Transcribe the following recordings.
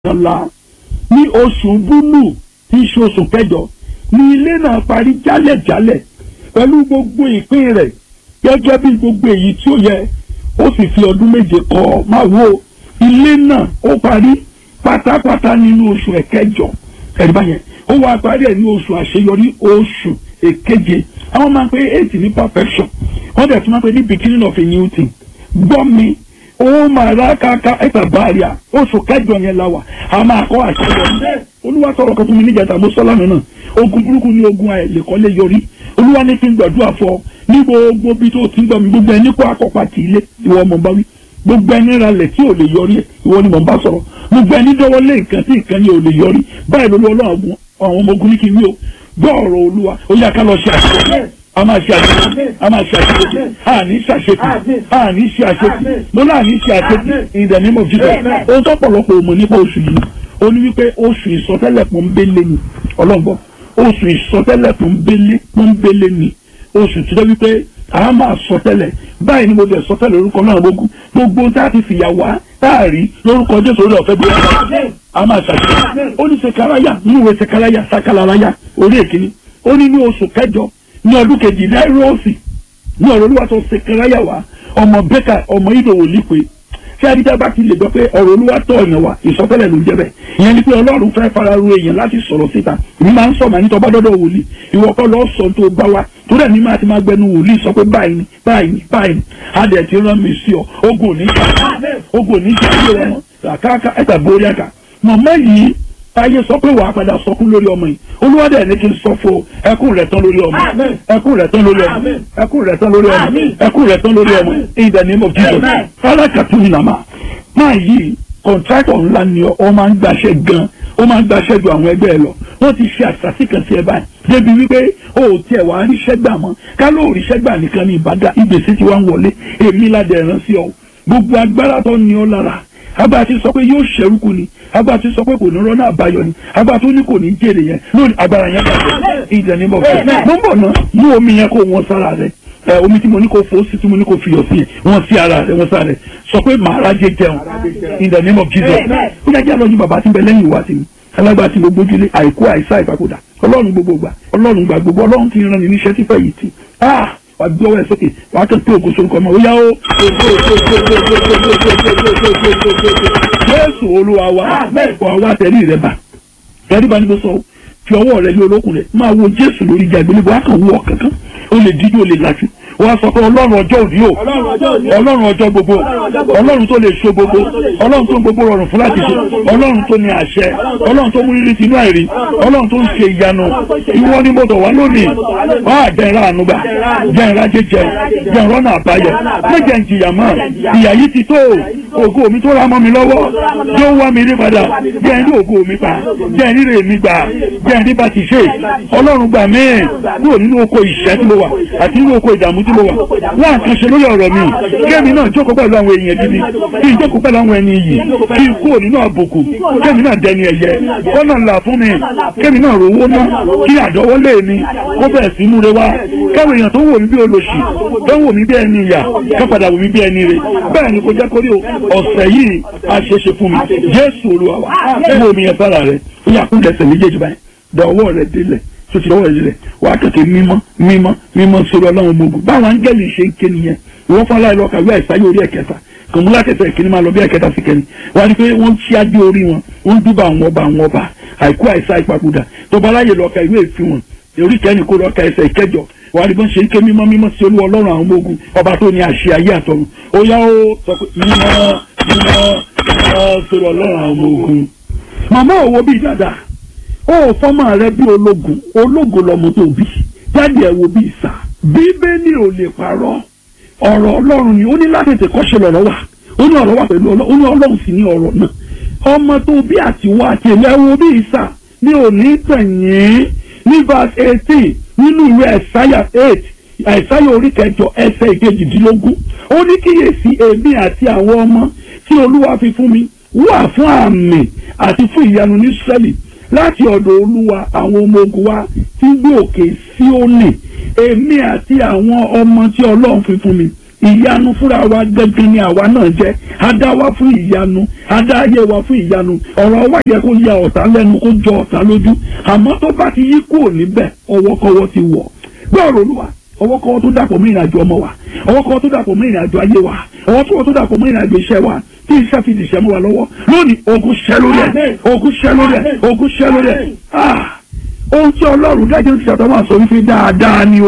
ọ̀la ní oṣù búlù tí í ṣe oṣù kẹjọ ní ilé náà parí jálẹ̀jálẹ̀ pẹ̀lú gbogbo ìpín rẹ̀ gẹ́gẹ́ bí gbogbo èyí tí ó yẹ ó sì fi ọdún méje kọ́ máa wo ilé náà ó parí pátápátá nínú oṣù ẹ̀kẹjọ ẹ̀rí báyẹn ó wá parí ẹ̀ ní oṣù àṣeyọrí oṣù èkeje àwọn máa ń pe eight ní perfection wọ́n dẹ̀ tún máa ń pe ní beginning of a new thing gbọ́ mi ó máa rà káká ẹ̀ta báàrí à oṣù kẹjọ yẹn la wà á máa kọ́ àṣeyọrí olúwa sọ̀rọ̀ kan fún mi níjàtà mo sọ́ lánàá náà ogun burúkú ní ogun àìlèkọ́lé yọrí olúwa ní kí n gbàdúrà fọ ní gbogbo bí tó ti ń gbọ́ mi gbogbo ẹni kó akọ́pá tì í lé ìwọ ọmọ bá wí gbogbo ẹni ralẹ̀ tí ò lè yọrí ẹ̀ ìwọ ni mò ń bá sọ̀rọ̀ gbogbo ẹni dọ́wọ́ lé nǹkan tí nǹkan yẹn ò lè yọrí báyìí lórí ọlọ́run àwọn ọmọ ogun ní kí n wí o gbọ́ ọ̀rọ̀ olúwa ó yá ká lọ ṣe àṣeyọrí a máa ṣe àṣeyọrí a máa ṣe àṣeyọrí a ní ṣàṣetì a ní ṣe àṣetì mo náà ní ṣe àṣetì in the name of Jesus ohun tó pọ̀lọpọ̀ òmò nípa oṣù yìí ó ní wípé oṣù ìsọtẹ́lẹ̀ pọ́nbélé ni ọlọ́gbọ́n oṣù ìsọtẹ́lẹ̀ pọ́nbélé pọ́nbélé ni oṣù tí ó wípé a máa sọtẹ́lẹ̀ báyìí ni mo lè sọtẹ́lẹ̀ lórúkọ náà gbogbo gbogbo tá a ti fìyà wá tá a rí lórúkọ Jésù orí ọ̀fẹ́ bí wọ́n a máa ṣàṣeyọrí ó ní sekaraya nínú ìwé sekaraya sakalaraya orí èkìní ó ní ní oṣù kẹjọ ní ọdún kejì náírọ̀ọ̀sì ní ọ̀rọ̀ olúwa tó sekaraya wá ọmọ bẹ́kà ọmọ ìdòwò lípe tí adídá bá ti lè gbọ́ pé ọ̀rọ̀ olúwa tọ̀ ọ̀yàn wa ìsọtẹ́lẹ̀ ló ń jẹ́ bẹ́ẹ̀ ìyẹn ni pé ọlọ́run fẹ́ fara ru èèyàn láti sọ̀rọ̀ síta èmi máa ń sọ màá ní tọ́ba dọ́dọ̀ wòlíì ìwọ kọ́ lọ́ọ́ sọ tó bá wa tó dẹ̀ ní máa ti máa gbẹnu wòlíì sọ pé báyìí ni báyìí ni báyìí ni adẹ̀ ti rán mi sí ọ ogun ò ní ṣe ogun ò ní ṣe ayé wọn àkàkà ẹ̀ta borí àkà mọ̀mọ́ yìí ayé sọ pé wàá padà sọkún lórí ọmọ yìí olúwadẹ ní kí n sọ fún ẹkún rẹ tán lórí ọmọ ẹkún rẹ tán lórí ọmọ ẹkún rẹ tán lórí ọmọ ẹkún rẹ tán lórí ọmọ in the name of Jesus alákàtú ìnàmà máa yí kọ̀ǹtrátọ̀ ńlá ni ọ máa ń gbàṣẹ gan ó máa ń gbàṣẹ ju àwọn ẹgbẹ́ ẹ lọ wọ́n ti ṣe àṣàṣì kan sí ẹ báyìí débi wípé o ò tiẹ̀ wá ríṣẹ́ gbà mọ́ ká ló ríṣẹ́ gbà nìkan ní ìbàdà ìgbésí ti wá ń wọlé èmi ládẹ̀ rán sí ọ gbogbo agbára tó ní ọ lára abá ti sọ pé yóò ṣẹrúkú ni abá ti sọ pé kò ní rọ́nà àbáyọ ni abá tó ní kò ní jèrè yẹn lónìí agbára yẹn bàjẹ́ ìdẹ̀ bọ̀ fún mo ń bọ̀ náà mú omi yẹn kó wọn sára rẹ ẹ omi tí mo ní kó fò sí tí mo ní kó fiyọ̀ sí wọn sí ara rẹ wọn sára rẹ sọ pé màá rájẹ jẹun in the name of Jesus ó yẹ kí alọ́jú bàbá tí ń bẹ lẹ́yìn ìwà sí mi alágbá tí gbogbo ojúlé àìkú àìsá ìpapòdà ọlọ́run gbogbo gbà ọlọ́run gbà gbogbo ọlọ́run ti rán ni níṣẹ́ tí fẹ́ yìí ti ah wà gbé ọwọ́ ẹ̀ sókè wà á kàn pé ògo sorúkọ ọmọ ó yá ó jésù olúwa wa wà wá tẹ̀lé rẹ bá tẹ̀lé bá ní kó sọ fi ọwọ́ rẹ lé olókùn rẹ máa wo jésù lórí ìjà ìgbélébọ̀ wà á kàn wọ kankan ó lè díjú ó lè lajú wọ́n sọ pé ọlọ́run ọjọ́ òní o ọlọ́run ọjọ́ gbogbo ọlọ́run tó lè so gbogbo ọlọ́run tó ń gbogbo rọrùn fún láti ṣe ọlọ́run tó ní àṣẹ ọlọ́run tó mú rírì tinú àìrí ọlọ́run tó ń ṣe ìyanu ìwọ ni mo tọ̀ wá lónìí wọ́n á jẹ́ ìra ànúgbà jẹ́ ìra jẹjẹ jẹ́ ìrọ́nà àbáyọ méjẹ̀ ń jìyà mọ́ ìyà yìí ti tó ògo mi tó ra mọ́ mi lọ́wọ́ yóò wá mi rí padà jẹ́ ìrí ògo mi pa jẹ́ ìrí rè mi gbà jẹ́ ìrí bá ti ṣe ọlọ́run gbà mí kúrò nínú oko ìṣẹ́ tí mo wà àti nínú oko ìdààmú tí mo wà wọ́n àkànṣe lórí ọ̀rọ̀ mi kémi náà jókòó pẹ̀lú àwọn èèyàn gidi kí n jókòó pẹ̀lú àwọn ẹni yìí kí n kúrò nínú àbùkù kémi náà dẹni ẹ̀yẹ kọ́nà ńlá fún mi kémi náà rówó ná kí àdọ́wọ́lé mi kó bẹ̀rẹ̀ sí múre wá káwọn èèyàn tó wò mí bí olóṣì tó wò mí bí ẹni ìyà ká padà wò mí bí ẹni rè bẹ́ẹ̀ ni kò jẹ́ kórí ọ̀sẹ̀ yìí a ṣe ṣe fún mi Jésù Olúwa wa mú omi yẹn sára rẹ ó yà kún lẹ́sẹ̀ méjèèjì báyìí dọ̀wọ́ rẹ délẹ̀ tó ti lọ́wọ́ ìrẹ̀lẹ̀ wàá kẹ̀kẹ́ mímọ́ mímọ́ mímọ́ sórí ọlọ́run ọmọ ogun báwọn áńgẹ́lì ṣe ń ké nìyẹn ìwọ́n fún aláìlọ́ kàwé àìsáyé orí ẹ̀kẹta kòmúlá kẹsẹ̀ ìkíní máa lọ bí ẹ̀kẹta sí kẹni wọ́n á ní pé wọ́n ṣí adé orí wọn wọ́n dúbà àwọn ọba àwọn ọba àìkú àìsá ìpapòdà tọba aláyè lọ ka ìwé ìfi wọn orí kẹni kó lọ ka ẹsẹ̀ ìkẹjọ wọ́n á ní bọ́n ṣe ń ké mímọ́ mímọ́ sí olú ọlọ́run àwọn ọmọ ogun ọba tó ní àṣẹ ayé àtọ̀run ó yá ó sọ pé mímọ́ mímọ́ mímọ́ sórí ọlọ́run àwọn ọmọ ogun màmá òwò bíi dáadáa ó fọ́mọ rẹ bí ológun ológun lọmọ tó bí jáde ẹ̀ wo bí ìsà bíbélì ò lè parọ́ ọ̀rọ̀ ọlọ́run ni ó ní láti tètè kọ́ṣe lọ́rọ̀ wà ó ní ọ̀rọ̀ wà pẹ̀lú ọlọ́run ó ní ọlọ́run sì ní ọ̀rọ̀ náà ọmọ tó bí àtiwọ́ àti èmi ẹ̀ wo bí ìsà ní òní tẹ̀yìn ní verse eighteen nínú ìwé ẹ̀sáyà eight ẹ̀sáyà orí kẹjọ ẹsẹ̀ ìkejìdínlógún ó ní kíyèsí èmi àti àwọn ọmọ tí olúwa fi fún mi wà fún àmì àti fún ìyanu ní sẹ́lì láti ọ̀dọ̀ olúwa àwọn ọmọ ogun wa tí ń gbé òkè Síónì èmi àti àwọn ọmọ tí ọlọ́run fi fún mi ìyanu fúnra wa gẹ́gẹ́ ni àwa náà jẹ́ adá wa fún ìyanu adá ayé wa fún ìyanu ọ̀rọ̀ wa yẹ kó ya ọ̀tá lẹ́nu kó jọ ọ̀tá lójú àmọ́ tó bá ti yí kúrò níbẹ̀ ọwọ́kọ́wọ́ ti wọ̀ gbọ́rọ̀ olúwa ọwọ́kọ́wọ́ tó dàpọ̀ mọ́ ìrìnàjò ọmọ wa ọwọ́kọ́wọ́ tó dàpọ̀ mọ́ ìrìnàjò ayé wa ọwọ́kọ́wọ́ tó dàpọ̀ mọ́ ìrìnàjò iṣẹ́ wa tí iṣẹ́ fi dìṣẹ́ mọ́ wa lọ́wọ́ lónìí ogun ṣẹ́ lórí ẹ̀ ogun ṣẹ́ lórí ẹ̀ ogun ṣẹ́ lórí ẹ̀ ah ohun tí ọlọ́run dájọ́ ti ṣàtọ̀ wà sọ wípé dáadáa ni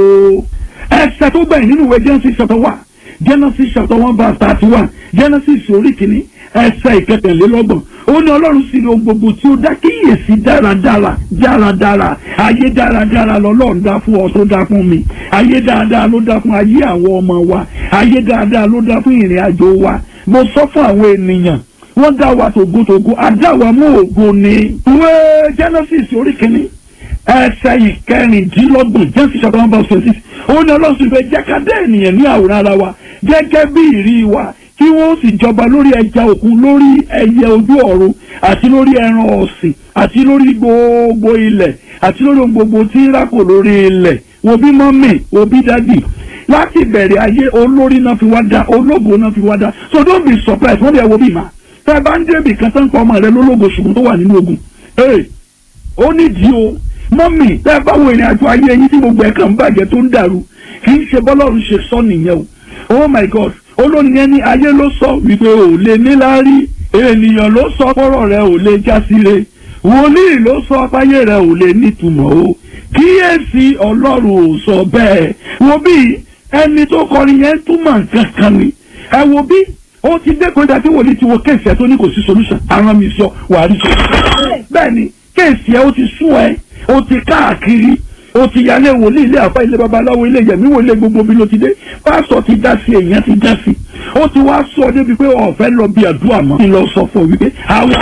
o ẹsẹ̀ tó gbẹ̀yìn nínú ìwé Genesis chapter one Genesis chapter one verse thirty one Genesis orí kìíní ẹsẹ̀ ìkẹtẹ̀lélọ́gbọ̀n ó ní ọlọ́run sì rí ohun gbogbo tí ó dá kíyèsí dáradára dáradára ayé dáradára lọ́lọ́run dá fún ọ tó dá fún mi ayé dáadáa ló dá fún ayé àwọn ọmọ wa ayé dáadáa ló dá fún ìrìn àjò wa mo sọ fún àwọn ènìyàn wọ́n dá wa tògótògó adá wa mú ògo ni. ìwé Genesis orí kìíní ẹsẹ̀ ìkẹrìndínlọ́gbọ̀n Genesis chapter one verse twenty six ó ní ọlọ́run sì fẹ́ jẹ́ ká dá ènìyàn ní àwòrán ara wa gẹ́gẹ́ bí ìrí wa kí wọ́n sì jọba lórí ẹja òkun lórí ẹyẹ ojú ọ̀run àti lórí ẹran ọ̀sìn àti lórí gbogbo ilẹ̀ àti lórí ohun gbogbo tí ń rákò lórí ilẹ̀ wo bí mọ́mì wo bí dádì láti bẹ̀rẹ̀ ayé olórí náà fi wá dá ológo náà fi wá dá so don't be surprised wọ́n bí ẹ wo bí ma tẹ́ ẹ bá ń débì kan tán pa ọmọ rẹ lólógo ṣùgbọ́n tó wà nínú ogun ee ó nídìí o mọ́mì tẹ́ ẹ bá wo ìrìn àjò ayé yín tí gbogbo ẹ̀ kàn ń bàjẹ́ tó ń dàrú kì í ṣe bọ́lọ́run ṣe sọ nìyẹn o oh my god olórin yẹn ní ayé ló sọ wípé ò lè níláárí ènìyàn ló sọ kọ́rọ̀ rẹ ò lè já síre wòlíì ló sọ páyé rẹ ò lè nítumọ̀ o kíyèsí ọlọ́run ò sọ bẹ́ẹ̀ wo bí ẹni tó kọrin yẹn túmọ̀ nǹkan kan ni ẹ wo bí ó ti dé kọjá tí wòlíì ti wo kéèsì ẹ tó ní kò sí solution àwọn mi sọ wàá rí sọ bẹ́ẹ̀ ni kéèsì ẹ ó ti sún ẹ ó ti káàkiri ó ti yálé wòlíì ilé àfa ilé babaláwo ilé yẹmí wo ilé gbogbo bí ló ti dé pásọ ti dá sí èèyàn ti dá sí ó ti wá sọ débi pé ọ̀fẹ́ lọ bí àdúrà mọ́ kí n lọ sọ fún ọ wípé àwọn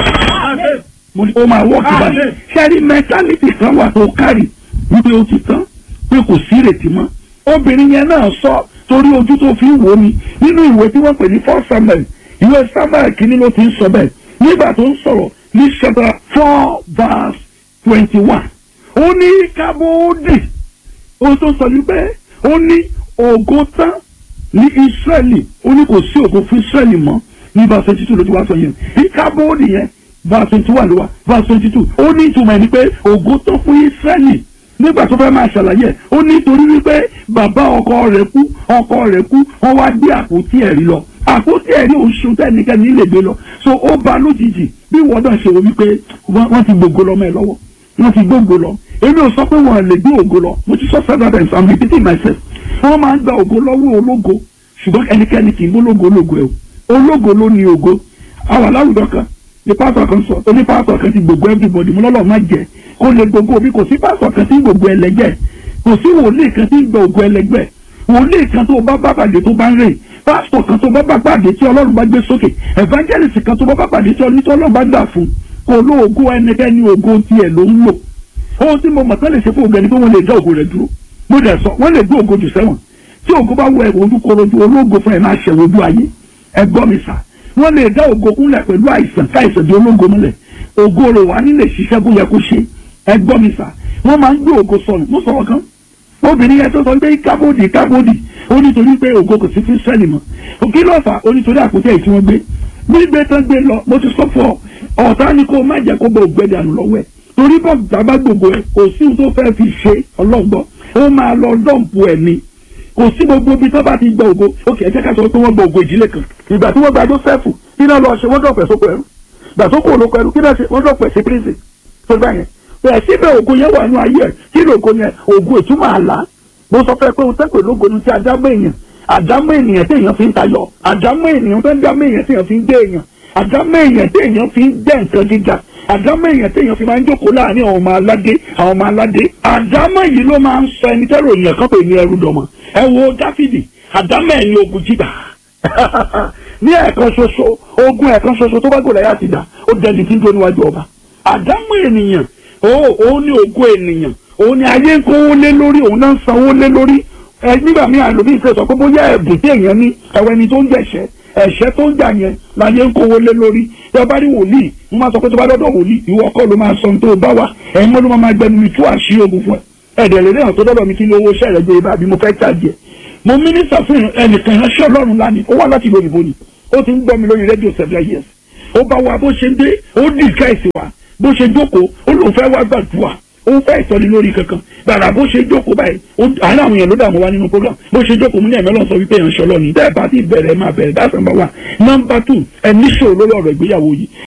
mo ní ó máa wọ́ọ̀kì báyìí ṣẹ́rí mẹ́tálítì kan wà tó kárì wípé ó ti tán pé kò sí ìrètí mọ́ obìnrin yẹn náà sọ torí ojú tó fi ń wò mí nínú ìwé tí wọ́n pè ní four samuel ìwé samuel kìíní ló ti ń sọ bẹ́ẹ̀ nígbà tó ń sọ̀rọ̀ ní chapter four verse twenty one ó ní kábódì ohun tó sọ ní pé ó ní ògo tán ní Ísírẹ́lì ó ní kò sí ògo fún Ísírẹ́lì mọ́ ní verse twenty two ló ti wá sọ yẹn ní kábódì yẹn verse twenty one ló wá verse twenty two ó ní ìtumọ̀ ẹ̀ ní pé ògo tán fún Ísírẹ́lì nígbà tó fẹ́ máa ṣàlàyé ó ní torí wípé bàbá ọkọ rẹ̀ kú ọkọ rẹ̀ kú wọ́n wá gbé àpótí ẹ̀rí lọ àpótí ẹ̀rí oṣù tẹ́nikẹ́ni lè gbé lọ so ó ba lójijì bí wọ́n náà ṣe wọ́n wípé wọ́n ti gbogbo lọ́mọ ẹ̀ lọ́wọ́ wọ́n ti gbógo lọ èmi ò sọ pé wọ́n lè gbé ògo lọ mo ti sọ several times i'm repeating myself wọ́n máa ń gba ògo lọ́wọ́ ológo ṣùgbọ́n ẹnikẹ́ni kì í gbólógo ológo ẹ̀ o ológo ló ní ògo àwọn aláwùjọ kan ní pásọ kan sọ oní pásọ kan ti gbogbo everybody mo lọ́lọ́ má jẹ kó lè gbogbo bí kò sí pásọ kan tí gbogbo ẹlẹgbẹ́ kò sí wòlíì kan tí gbogbo ẹlẹgbẹ́ wòlíì kan tó bá bá pàdé tó bá ń rè pásítọ̀ kan tó bá bá pàdé tí ọlọ́run bá gbé sókè evangelist kan tó bá bá pàdé tí ọlọ́run bá gbà fún kò lóògùn ẹnikẹ́ni ògo tiẹ̀ ló ń lò ohun tí mo mọ̀ tán lè ṣe fún ògbẹ́ni pé wọ́n lè dá ògo rẹ̀ dúró mo dẹ̀ sọ wọ́n lè gbé ògo jù sẹ́wọ̀n tí ògo bá wọ ẹ̀wọ̀n ojúkorojú ológo fún ẹ̀ máa ṣẹ̀wọ̀n ojú ayé ẹ gbọ́ mi sà wọ́n lè dá ògo kúnlẹ̀ pẹ̀lú àìsàn káìsàn di ológo múlẹ̀ ògo rẹ̀ wà nílé ṣiṣẹ́ bó yẹ kó ṣe ẹ gbọ́ mi sà wọ́n máa ń gbé ògo sọnù mo sọ̀rọ̀ kan obìnrin yẹn tó sọ pé kábòdì kábòdì ó nítorí pé ògo kò sí fún sẹ́ẹ̀lì mọ́ òkè lọ́fà ó nítorí àpótí ẹ̀ tí wọ́n gbé gbígbé tán gbé lọ mo ti sọ fún ọ ọ̀tá ni kó má jẹ́ kó bọ̀ ògbẹ́dẹ àná lọ́wọ́ ẹ̀ torí bọ́ bàbá gbogbo ẹ̀ kò sí ohun tó fẹ́ fi ṣe ọlọ́gbọ́ ó máa lọ dọ́ǹpù ẹ̀ ni kò sí gbogbo ibi tó bá ti gba ògo ókè ẹ jẹ́ ká sọ pé wọ́n gba ògo ìdílé kan ìgbà tí wọ́n gba Jósẹ́fù kí náà lọ ṣe wọ́n dọ̀pẹ̀ sóko ẹrú ìgbà tó kò lóko ẹrú kí náà ṣe wọ́n dọ̀pẹ̀ sí prison tó gbà yẹn bẹ́ẹ̀ síbẹ̀ ògo yẹn wà nínú ayé ẹ̀ kí lóko yẹn ògo ìtumọ̀ àlá mo sọ fẹ́ pé o tẹ́pẹ̀ lógo ni tí adámọ̀ èèyàn àdámọ̀ ènìyàn tí èèyàn fi ń tayọ àdámọ̀ ènìyàn tó ń dámọ̀ èèyàn tí èèyàn fi ń gbé èèyàn àdámọ̀ èèyàn tí èèyàn fi ń jẹ́ nǹkan gíga àdámọ̀ èèyàn tí èèyàn fi máa ń jókòó láàrin àwọn ọmọ aládé àwọn ọmọ aládé àdámọ̀ yìí ló máa ń sọ ẹni tẹ́rọ èèyàn kan pè ní ẹrú dọ̀mọ̀ ẹ wo dáfídì àdámọ̀ ẹ̀ ní ogun jíjà ní ẹ̀ẹ̀kan ṣoṣo ogun ẹ̀ẹ̀kan ṣoṣo tó bá gòlà yá ti dà ó dẹni tí ń tó níwájú ọba àdámọ̀ ènìyàn òun ní ogun ènìyàn òun ni ayé ń kówó lé lórí òun náà ń sanwó lé lórí ẹ nígbà míì àlòmí ìfẹ́ sọ pé bóyá ẹ̀bùn tí èèyàn ní ẹ̀wẹ̀ ni tó ń jẹ̀ṣẹ̀ ẹ̀ṣẹ̀ tó ń jà yẹn láyé ń kówó lé lórí tí a bá rí wòlíì mo máa sọ pé tó bá dọ́dọ̀ wòlíì ìwọ kọ́ ló máa sọ ohun tó bá wà ẹ̀yin mọ́ ló máa gbẹnu mi tú àṣírí ogun fún ẹ ẹ̀dẹ̀ lè náà tó dọ́dọ̀ mi kí ni owó iṣẹ́ rẹ̀ gbé ibà bí mo fẹ́ tàjẹ́ mo mínísà fún ẹnìkan ìránṣẹ́ ọlọ́run lánìí ó wá láti ìlú òyìnbó ni ó ti ń gbọ́ mi lórí rédíò seven years ó bá wa bó ṣe ń dé ó dìgáìsì wa bó ṣe jókòó ó lóun fẹ́ wá gbàdúrà ó fẹ́ ìtọ́ni lórí kankan gbàrà bó ṣe jókòó báyìí àárín àwọn èèyàn ló dààmú wa nínú program bó ṣe jókòó mú ní ẹ̀mẹ́lọ́ sọ wípé ìránṣẹ́ ọlọ́ni tẹ́ ẹ bá ti bẹ̀rẹ̀ máa bẹ̀rẹ̀ that's number one number two ẹ níṣòro lórí ọ̀rọ̀ ìgbéyàwó yìí